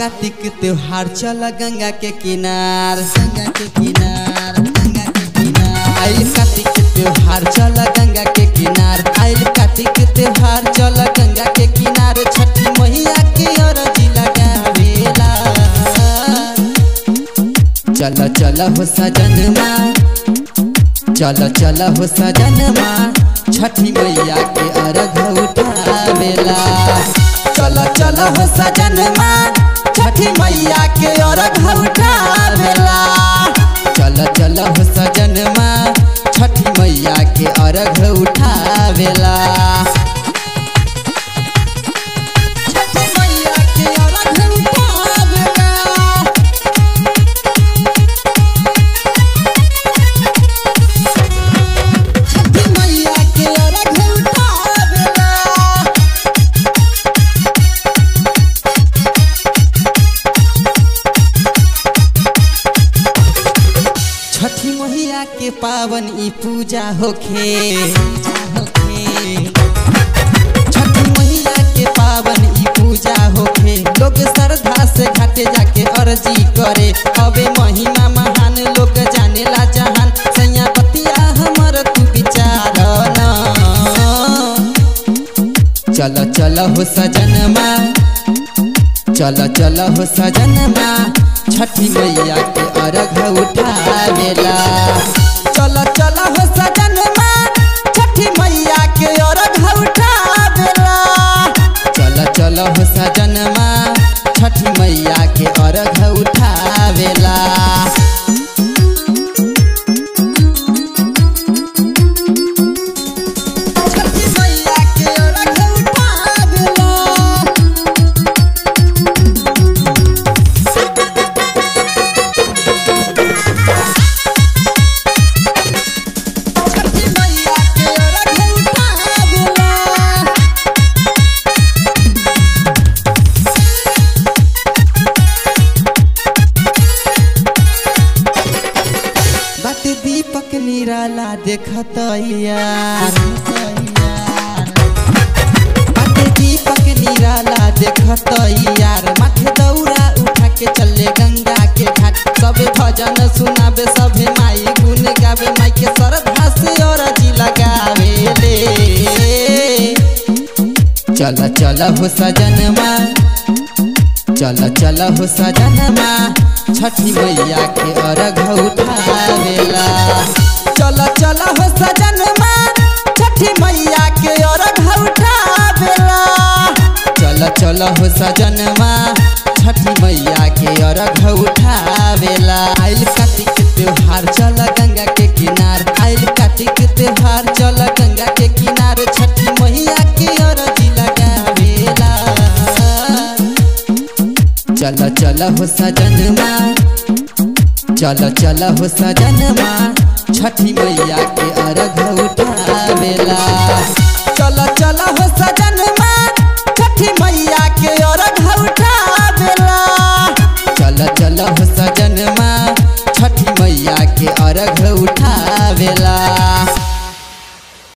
कार्तिक त्योहार चल गंगा के किनार गंगा के किनार गंगा के किनार आइल कार्तिक त्योहार चल गंगा के किनार आइल कार्तिक त्योहार चल गंगा के किनार छठी मैया के अरजी लगावेला चल चल हो सजनमा चल चल हो सजनमा छठी मैया के अर्घ उठावेला चल चल हो सजनमा छठी मैया के अर्घ उठावेला चल चल हो सजनमा छठी मैया के अर्घ उठावेला छठी मैया के अर्घ उठावेला छठी मैया के अर्घ उठावेला छठी मैया के पावन ई पूजा होखे छठी मैया के पावन ई पूजा होखे लोग श्रद्धा से घाटे जाके अर्जी करे हवे महिमा महान लोग जानेला जहान सैया बतिया हमर तू विचार चल चल हो सजनमा चल चल हो सजनमा छठी मैया के अर्घ उठावेला चल चल हो सजनमा छठी मैया के अर्घ उठावेला चल चल हो सजनमा छठी मैया के अर्घ उठावेला छठी मैया के अर्घ उठावेला छठी मैया के अर्घ उठावेला बात दीपक निराला देखत यार बात दीपक निराला देखत यार माथे दौरा उठा के चले गंगा के घाट सबे भजन सुनाबे सभे माई गुन गावे माई के श्रद्धा से अरजी लगावे ले चल चल हो सजनमा चल चल हो सजनमा छठी मैया के अर्घ उठावेला चल चल हो सजनमा छठी मैया के अर्घ उठावेला चल चल हो सजनमा छठी मैया के अर्घ उठावेला आइल कार्तिक त्योहार चल गंगा के किनार आइल कार्तिक त्योहार चल गंगा के किनार छठी मैया के अर्जी लगावेला चल चल हो सजनमा चल चल हो सजनमा छठी मैया के अर्घ उठावेला चल चल हो सजनमा छठी मैया के अर्घ उठावेला चल चल हो सजनमा छठी मैया के अर्घ उठावेला